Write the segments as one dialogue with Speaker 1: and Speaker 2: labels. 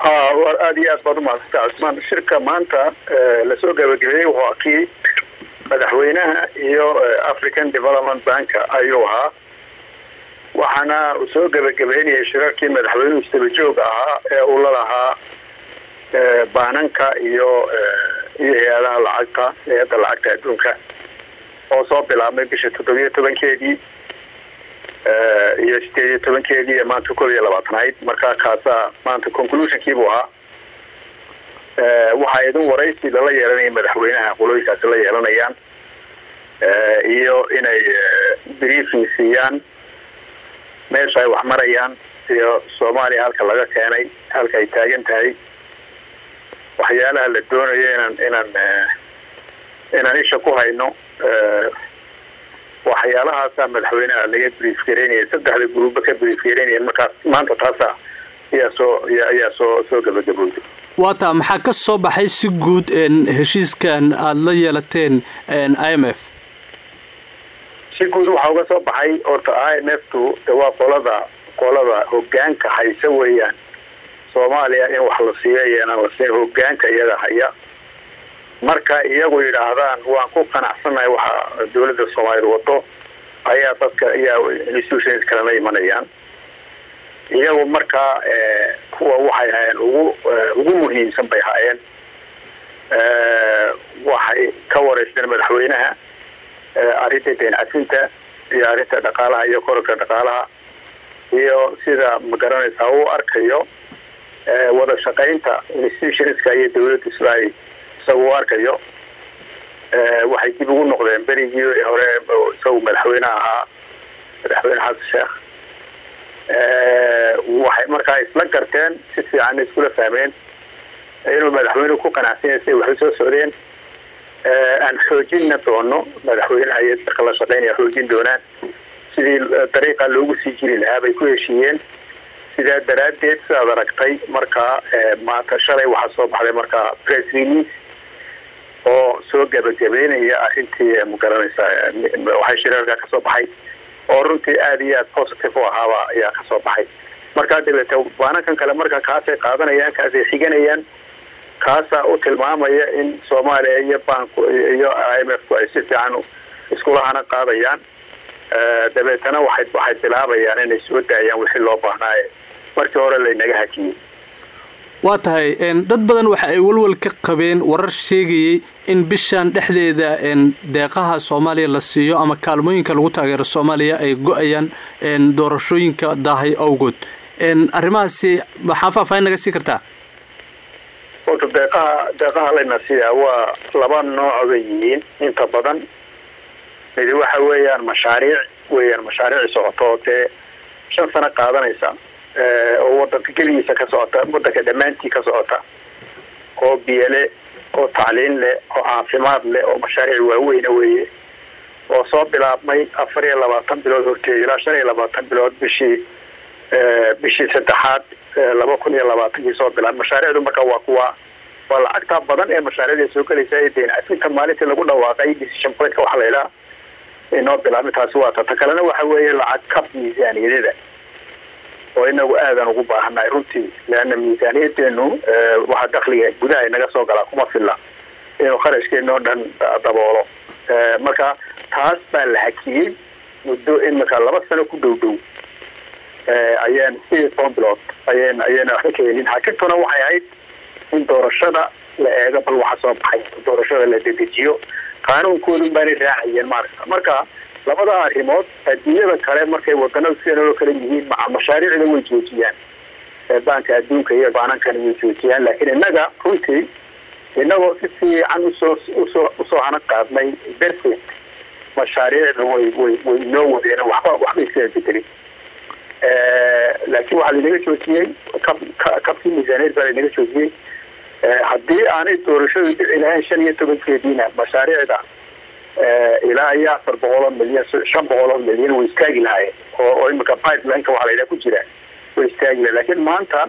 Speaker 1: aada iyo aad baad umahadsanta cusmaan shirka maanta lasoo gabagabeeyey wuxuu kii madaxweynaha iyo african development banka ayuu ahaa waxaana uu soo gabagabeynayay shirarkii madaxweynuhu istabajooga ahaa ee uu la lahaa baananka iyo iyo hay-adaha lacagta hay-adda lacagta adduunka oo soo bilaabmay bisha toddobiyo tobankeedii iyo sideed iyo tobankeedii ee maanta koob iyo labaatanayd marka kaasaa maanta conclusionkii buu ahaa waxaa idin waraysi lala yeelanaya madaxweynaha qolooyinkaasi la yeelanayaan iyo inay briefing siiyaan meesha ay wax marayaan iyo soomaaliya halka laga keenay halka ay taagan tahay waxyaalaha la doonayo inaan inaan inaan isha ku hayno waxyaalahaasa madaxweynaha laga brief gareynaya saddexda gruuba ka brief gareynaya markaas maanta taasa ayaa soo ayaa soo soo gabagabowday
Speaker 2: waata maxaa ka soo baxay si guud heshiiskan aada la yeelateen i m f
Speaker 1: si guud waxaa uga soo baxay horta i m f tu waa qolada qolada hogaanka haysa weeyaan soomaaliya in wax la siiyo iyoinaan la siin hogaanka iyaga haya marka iyagu yidhaahdaan waan ku qanacsanahay waxa dawladda soomaaliyad wado ayaa dadka ayaa institutions kalena imanayaan iyagu markaa kuwa waxay hayeen ugu ugu muhiimsan bay haayeen waxay ka wareysteen madaxweynaha arrinta deen cafinta iyo arrinta dhaqaalaha iyo kororka dhaqaalaha iyo sida magaranaysaa uu arkayo wada shaqaynta institutionska iyo dawladda sida ay isaga u arkayo waxay dib ugu noqdeen berigii hore isagu madaxweyneha ahaa madaxweyne xasan sheekh waxay markaa isla garteen si fiicanna iskula fahmeen inuu madaxweynuhu ku qanacsanya siday waxay soo socdeen aan xoojinna doono madaxweynaha iyo dadka la shaqeynaya xoojin doonaan sidii dariiqa loogu sii jiri lahaa bay ku heshiiyeen sidaa daraaddeed sidaad aragtay markaa maanta shalay waxaa soo baxday markaa press release oo soo gabagabeynaya arrintii magaranaysaa waxay shirarka ka soo baxay oo runtii aada iyo aada positive u ahaaba ayaa ka soo baxay markaa dabeete baanankan kale marka kaasay qaadanayaan kaasay xiganayaan kaasaa u tilmaamaya in soomaaliya iyo banku iyo i m f ku ay si fiican iskulahana qaadayaan dabeetana waxay waxay bilaabayaan inay soo daayaan wixii loo baahnaaye markii hore laynaga hakiyey
Speaker 2: waa tahay dad badan waxa ay walwal ka qabeen warar sheegayay in bishan dhexdeeda deeqaha soomaaliya la siiyo ama kaalmooyinka lagu taageero soomaaliya ay go-ayaan doorashooyinka daahay awgood arrimahaasi maxaa faahfaahin naga sii kartaa
Speaker 1: horta deeqaha deeqaha layna siiyaa waa laba nooc bay yihiin inta badan midi waxa weeyaan mashaariic weeyaan mashaariic socoto dee shan sano qaadanaysa oo wadanka geligiisa ka socota wadanka dhammaantii ka socota oo biyole oo tacliin leh oo caafimaad leh oo mashaariic waaweyna weeye oo soo bilaabmay afar iyo labaatan bilood horteed ilaa shan iyo labaatan bilood bishii bishii saddexaad laba kun iyo labaatankii soo bilaab mashaariicdu marka waa kuwa waa lacagta badan ee mashaariicda soo gelaysa ee deen cafinta maalintii lagu dhawaaqay decision pointka waxa la idhaha inoo bilaabmay taasi waa ta ta kalena waxa weeye lacag kab miisaaniyadada oo inagu aadan ugu baahannahay runtii leanna miisaaniyadeenu waxaa dakliga gudaha inaga soo galaa kuma filla inuu kharashkeena oo dhan daboolo marka taas baa la hakiyey muddo imika laba sano ku dhow dhow ayaan sideed iyo toban bilood ayan ayayna waxba ka helin hakintuna waxay ahayd in doorashada la eego bal waxa soo baxay doorashada la dedejiyo qaanuunkoodun baanay raacayeen maaragta marka labada arrimood adduunyada kale markay wadanada sidanoo kale yihiin maca mashaariicda way joojiyaan baanka adduunka iyo baanankana way joojiyaan laakiin innaga runtii inagoo si fiican usoo usoo usoo hana qaadnay darteed mashaariicda way way way inoo wadeen waxba waxba iskaga bedelin laakiin waxaa laynaga joojiyey kab kabkii miisaaniyad baa laynaga joojiyey haddii aanay doorashadu dhici lahayn shan iyo tobankeediina mashaariicda ilaa iyo afar boqoloo milyan shan boqoloo milyan way istaagi lahaayeen oo oo imika pipelineka waxaa layidhaha ku jira way istaagi lahayen lakiin maanta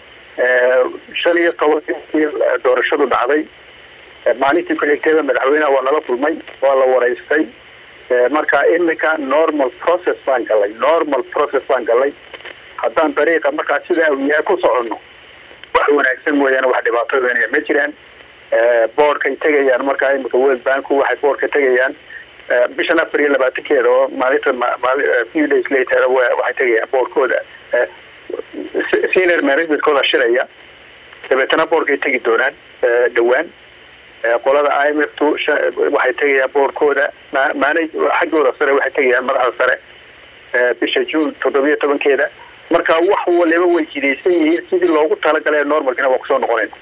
Speaker 1: shan iyo tobankii doorashadu dhacday maalintii ku-xigteeda madaxweyneha waa nala kulmay waa la waraystay marka imika normal process baan galay normal process baan galay haddaan dariiqa markaa sidaa uu yahay ku soconno wax wanaagsan mooyaane wax dhibaatooyna ma jiraan boordkay tegayaan markaa imika world banku waxay boordka tegayaan bishan afar iyo labaatankeeda oo maalinta few days later waxay tegayaan boordkooda senior managementkooda shiraya dabeetana boordkay tegi doonaan dhawaan qolada i m f tu waxay tegayaan boordkooda maana xaggooda sare waxay tegayaan madaxda sare bisha june toddobiyo tobankeeda marka wax waliba way jidaysan yihiin sidii loogu talagalay normalkina waa kusoo noqonayna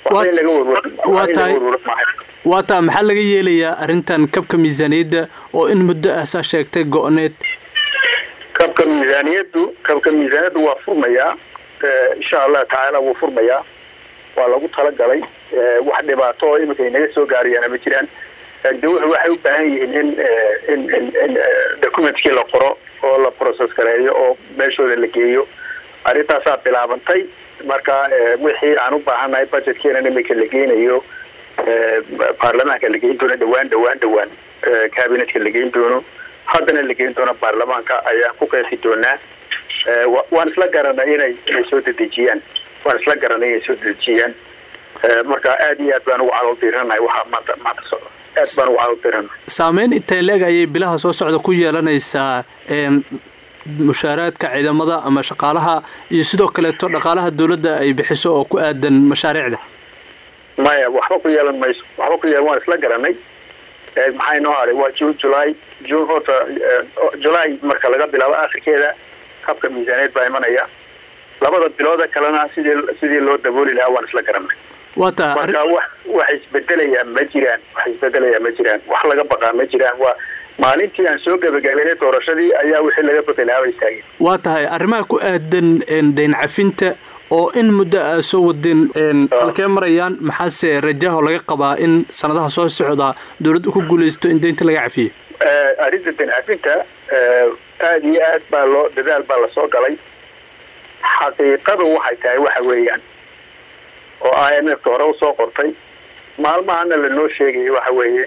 Speaker 2: waa tahay waa taa maxaa laga yeelayaa arrintan kabka miisaaniyadda oo in muddo ah saa sheegtay go-need
Speaker 1: kabka miisaaniyaddu kabka miisaaniyaddu waa furmayaa insha allah tacaala wuu furmayaa waa lagu talagalay wax dhibaato oo iminka inaga soo gaarayaana ma jiraan dawuxu waxay u baahan yihiin in in in in documentkii la qoro oo la process gareeyo oo meeshooda la geeyo arrintaasaa bilaabantay marka wixii aan u baahannahay budgetkeena imika la geynayo baarlamaanka la geyn doono dhawaan dhawaan dhawaan cabinetka la geyn doono haddana la geyn doono baarlamaanka ayaan ku qeexi doonaa waan isla garanay inay inay soo dedejiyaan waan isla garanay inay soo dedejiyaan marka aada iyo aad baan ugu calool diiranahay waxaa maanta maanta socda aad baan ugu calool diiranahay
Speaker 2: saameyn intay leeg ayay bilaha soo socda ku yeelanaysaa mushaaraadka ciidamada ama shaqaalaha iyo sidoo kaleeto dhaqaalaha dawladda ay bixiso oo ku aadan mashaariicda
Speaker 1: maya waxba ku yeelan mayso waxba ku yeelan waan isla garanay maxay noo haray waa june july june horta july marka laga bilaabo akhirkeeda habka miisaaneed baa imanaya labada bilooda kalena sidii sidii loo dabooli lahaa waan isla garanay
Speaker 2: waa taa
Speaker 1: marka wax wax isbedelayaan ma jiraan wax isbedelayaan ma jiraan wax laga baqaa ma jiraan waa maalintii aan soo gabagabeynay doorashadii ayaa wixii laga bedelaaba istaageen
Speaker 2: waa tahay arrimaha ku aadan dayn cafinta oo in muddo a soo wadeen halkee marayaan maxaase rajaho laga qabaa in sanadaha soo socda dawladdu ku guulaysto in daynta laga cafiyo
Speaker 1: arrinta dayn cafinta aada iyo aad baa loo dadaal baa lasoo galay xaqiiqadu waxay tahay waxa weeyaan oo i m f hore usoo qortay maalmahana lanoo sheegaya waxa weeye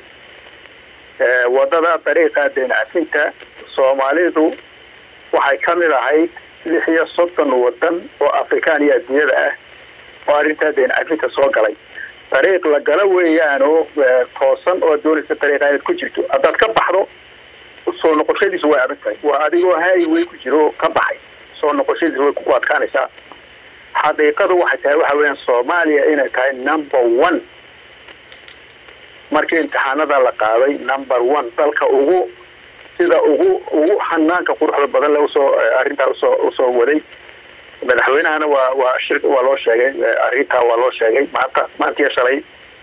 Speaker 1: wadada dariiqa dayn cafinta soomaalidu waxay ka mid ahayd lix iyo soddon wadan oo afrikaan iyo adduunyada ah oo arrintaa dayn cafinta soo galay dariiq la gala weeyaano toosan oo doonaysa dariiqa inaad ku jirto haddaad ka baxdo soo noqoshadiisu way adag tahay waa adigoo highway ku jiro ka baxay soo noqoshadiisu way ku adkaanaysaa xaqiiqadu waxay tahay waxa weeyaan soomaaliya inay tahay number one markii imtixaanada la qaaday number one dalka ugu sida ugu ugu xanaanka quruxda badan le usoo arrintaa usoo usoo waday madaxweynahana waa waa shir waa loo sheegay arrintaa waa loo sheegay maanta maantiya shalay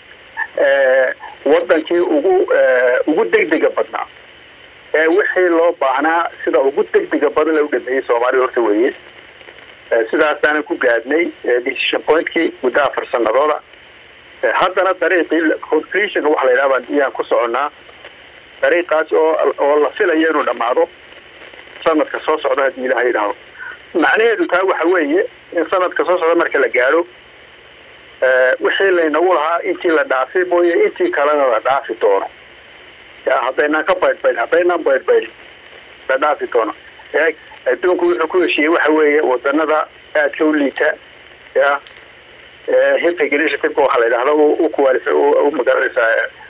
Speaker 1: wadankii ugu ugu degdega badnaa ee wixii loo baahnaa sida ugu degdega badan la u dhameeyey soomaalida horta weeye sidaasaanan ku gaadhnay decision pointkii muddo afar sanadooda haddana dariiqii conclusionka waxa la yidhaha iyaan ku soconnaa dariiqaas oo oo la filayo inuu dhammaado sanadka soo socda haddii ilaha yidhaahdo macnaheedu taa waxa weeye in sanadka soo socda marka la gaadho wixii laynagu lahaa intii la dhaafi mooye intii kalena la dhaafi doono ya haddaynaan ka baydhbaydh haddaynaan baydhbaydhin la dhaafi doono e adduunku wuxuu ku heshiiyey waxa weeye wadanada aadka u liita ya hipig initiative waxaa la yidhahda u kuwaalif u magaranaysaa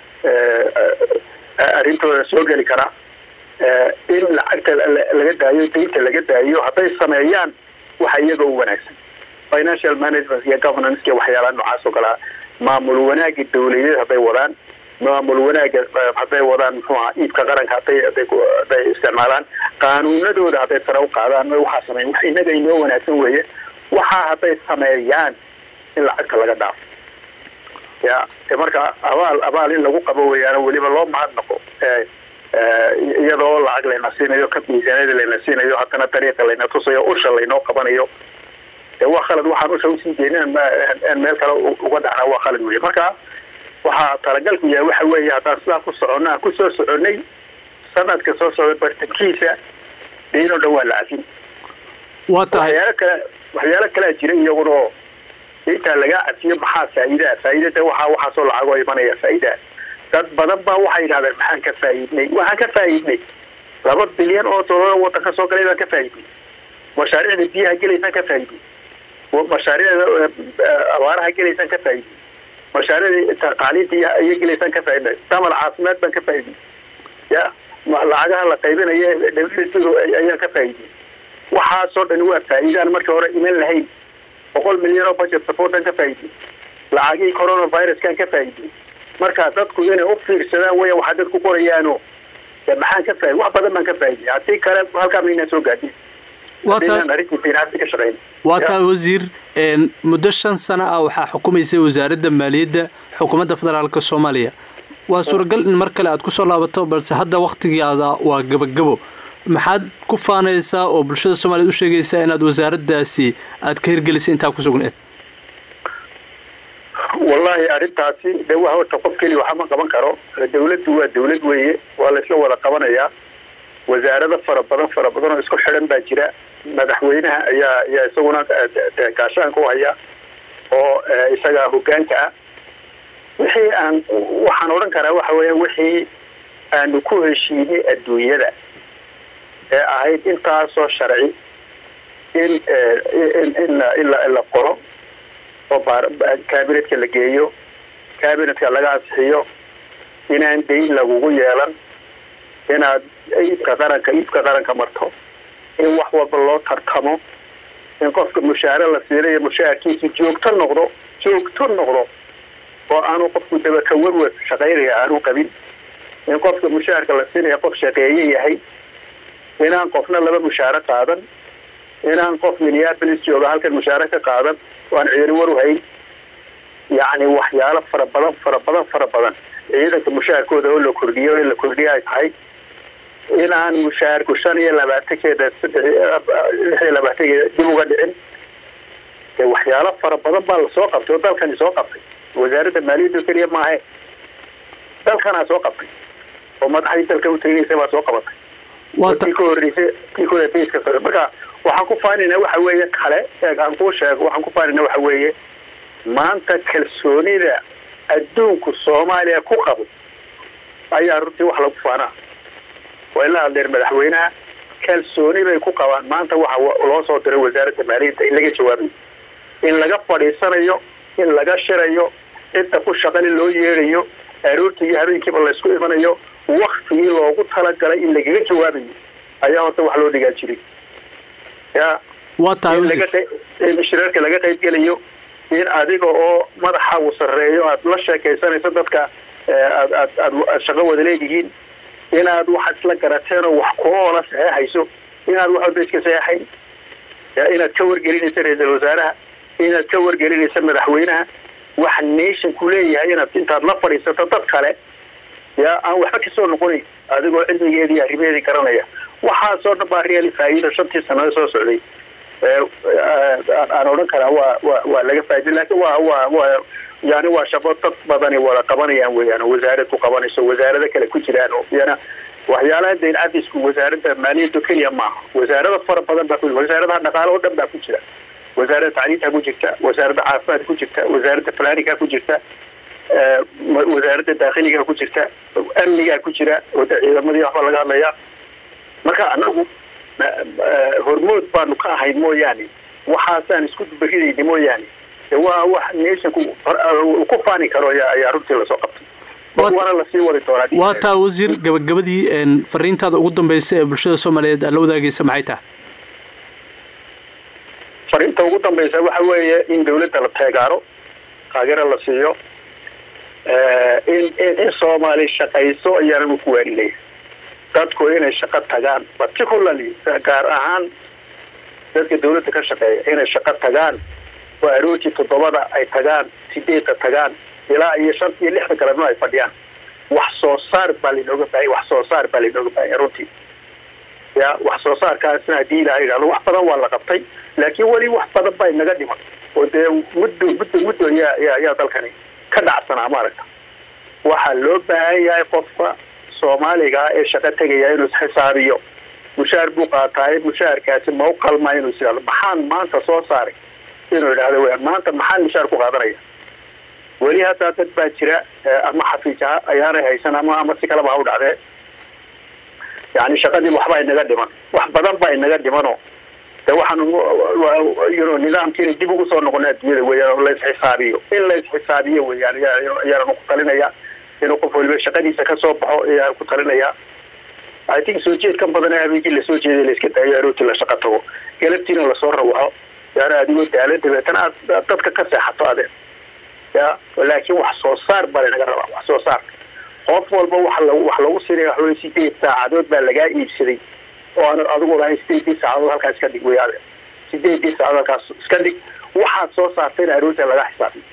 Speaker 1: arrintooda soo geli kara in lacagta laga daayo daynta laga daayo hadday sameeyaan waxa iyaga u wanaagsan financial management iyo governance iyo waxyaalaha noocaas oo kalea maamul wanaaga dawladeed hadday wadaan maamul wanaaga hadday wadaan muxuu aha iibka qaranka haday haday hadday isticmaalaan qaanuunadooda hadday sare u qaadaan waxaa sameeya wax inaga inoo wanaagsan weeye waxaa hadday sameeyaan in lacagta laga dhaafo ya de marka abaal abaal in lagu qabo weeyaano weliba loo mahadnaqo iyadoo lacag layna siinayo ka miisaaniyada layna siinayo haddana dariiqa layna tusayo usha laynoo qabanayo de waa khalad waxaan usha usii jeedin meel kale uga dhacna waa khalad wey marka waxaa talagalku yahay waxa weeye haddaan sidaa ku soconno aan kusoo soconay sanadka soo socda bartankiisa diinoo dhan waa la cafin
Speaker 2: waa tahay
Speaker 1: waxyaalo kale waxyaalo kalea jira iyaguna oo intaa lagaa cafiyo maxaa faa'iidaa faa'iidada waxaa waxaasoo lacagoo imanaya faa'iidaa dad badan baa waxay yidhahdeen maxaan ka faa'iidnay waxaan ka faa'iidnay laba bilyan oo dollar wadanka soo galay baan ka faa'iidnay mashaariicda biyaha gelaysaan ka faa'iidnay mashaariicda abaaraha gelaysaan ka faa'iidin mashaariicdii taqaaliinta iyo gelaysaan ka faaidnay damal caafimaad baan ka faa'iidin ya lacagaha la qaybinayo ayaan ka faa'iidin waxaasoo dhani waa faa'iidaan markii hore iman lahayn boqol milyan oo budget supportan ka faa'iidin lacagihii coronaviruskan ka faa'iidin marka dadku inay u fiirsadaan weya waxaa dadku qorayaano maxaan ka faaid wax badan baan ka faa'iday haddii kale halkaa maynaan soo gaadin
Speaker 2: waa taa wasiir muddo shan sano ah waxaa xukumaysay wasaaradda maaliyadda xukuumadda federaalk soomaaliya waa suuragal in mar kale aad kusoo laabato balse hadda waktigaada waa gabagabo maxaad ku faanaysaa oo bulshada soomaliyeed u sheegaysaa inaad wasaaraddaasi aad ka hirgelisay intaa ku sugneed
Speaker 1: wallahi arrintaasi de wa horta qof keliya waxa ma qaban karo dawladdu waa dawlad weeye waa laysla wada qabanayaa wasaarado fara badan fara badan oo isku xidhan baa jira madaxweynaha ayaa ayaa isaguna gaashaanka u haya oo isaga hogaanka ah wixii aan waxaan odhan karaa waxa weeya wixii aanu ku heshiinay adduunyada ee ahayd intaasoo sharci in in in in la qoro oo cabinetka la geeyo cabinetka laga ansixiyo inaan dayn lagugu yeelan inaad iibka qaranka iibka qaranka marto in wax walba loo tartamo in qofka mushaare la siinayo mushaarkiisu joogto noqdo joogto noqdo oo aanu qofku dabaka werwer shaqaynaya aanu qabin in qofka mushaarka la siinaya qof shaqeeye yahay inaan qofna laba mushaare qaadan inaan qof minneapolis jooga halkan mushaare ka qaadan oo aan ciidani war u hayn yacni waxyaalo fara badan fara badan fara badan ciidanka mushaarkooda oo la kordhiyo in la kordhiyo ay tahay inaan mushaarku shan iyo labaatankeeda saddex lix iyo labaatankeeda dib uga dhicin de waxyaalo fara badan baa lasoo qabtay oo dalkani soo qabtay wasaaradda maaliyadda keliya maahe dalkanaa soo qabtay oo madaxdii dalka uteginaysa baa soo qabatay tii ka horreysay tii ka horreysay marka waxaan ku faanayna waxa weeye kale eeg aan kuu sheego waxaan ku faanayna waxa weeye maanta kalsoonida adduunku soomaaliya ku qabo ayaa runtii wax lagu faanaa waa ila hadleer madaxweynaha kalsooni bay ku qabaan maanta waxa loo soo diray wasaaradda maaliyadda in laga jawaabayo in laga fadhiisanayo in laga shirayo cidda ku shaqali loo yeedhayo aroortii iyo habeenkiiba laysku imanayo waktigii loogu talagalay in lagaga jawaabayo ayaa horta wax loo dhigaa jiray ya
Speaker 2: waa tahay
Speaker 1: in shirarka laga qaybgelayo in adiga oo madaxa uu sarreeyo aad la sheekaysanayso dadka aad aad aad shaqo wada leedihiin inaad waxaad isla garateen oo wax kuoola saxeexayso inaad wax walba iska saxeexayn inaad ka wargelinayso ra-iisal wasaaraha inaad ka wargelinayso madaxweynaha waxa nationku leeyahay inaad intaad la fadhiisato dad kale ya aan waxba kasoo noqonayn adigoo cilmigeedii arrimeedii garanaya waxaasoo dhan baa reali faa'iido shantii sanado soo socday aan odhan karaa waa wa waa laga faa'iday lakin waa waa waa yani waa shaqo dad badani wada qabanayaan weeyaan oo wasaarad ku qabanayso wasaarado kale ku jiraan oo yana waxyaalaha dayn cadisku wasaaradda maaliyadda keliya maaha wasaarada fara badan baa ku wasaaradaha dhaqaale oo dhan baa ku jira wasaaradda tacliinta ku jirta wasaaradda caafimaadka ku jirta wasaaradda falaaniga ku jirta wasaaradda daakhiliga ku jirta amnigaa ku jira oo de ciidamadii waxbaa laga hadlaya marka anagu hormood baanu ka ahayn mooyaane waxaasaan isku baridayna mooyaane waa wax nationku ku faani karo ayaa runtii lasoo qabtay waana lasii wadi doonaa
Speaker 2: waa taa wasiir gabagabadii fariintaada ugu dambaysa ee bulshada soomaaliyeed aad la wadaagaysa maxay tahay
Speaker 1: fariinta ugu dambaysa waxa weeye in dawladda la teegaaro taageero la siiyo in in soomaali shaqayso ayaananu ku waaninaya dadku inay shaqo tagaan particularly gaar ahaan dadka dawladda ka shaqeeya inay shaqo tagaan oo aroortii toddobada ay tagaan sideedda tagaan ilaa iyo shan iyo lixda galabno ay fadhiyaan wax soo saar baa lainooga baahaya wax soo saar baa lainooga baahaya runtii ya wax soo saarkaasna haddii ilaha yidhahdo wax badan waa la qabtay laakiin weli wax badan baa inaga dhiman oo dee muddo muddo muddo yaa ya yaa dalkani ka dhacsanaa maaragta waxaa loo baahan yahay qofka soomaaliga ee shaqo tegaya inuu isxisaabiyo mushaar buu qaataaye mushaarkaasi ma u qalmaa inuu is maxaan maanta soo saaray inuu idhahdo w maanta maxaan mushaar ku qaadanaya weli haddaa dad baa jira ama xafiijaha ayaanay haysan ama ama si kaleba ha u dhacdee yani shaqadii waxbaa inaga dhiman wax badan baa inaga dhimano de waxaan yno nidaamkiina dib ugu soo noqona adduunyada weeyaan oo laisxisaabiyo in laisxisaabiyo weeyaan ayaanan ku talinaya inuu qof waliba shaqadiisa kasoo baxo ayaan ku talinaya i think soo jeedkan badan habeenkii lasoo jeeday la iska daayo aroortii la shaqa tago galabtiina lasoo rawaxo yaana adigoo daala dabeetana aad dadka ka seexato adeen ya laakiin wax soo saar baa lanaga rabaa wax soo saar qof walba wa wax lagu sinaya waxawey sideed saacadood baa lagaa iibsaday oo aan adigu lahayn sideedii saacadood halkaas iska dhig wey ade sideedii saacadood halkaas iska dhig waxaad soo saartayna aroorta laga xisaabiyo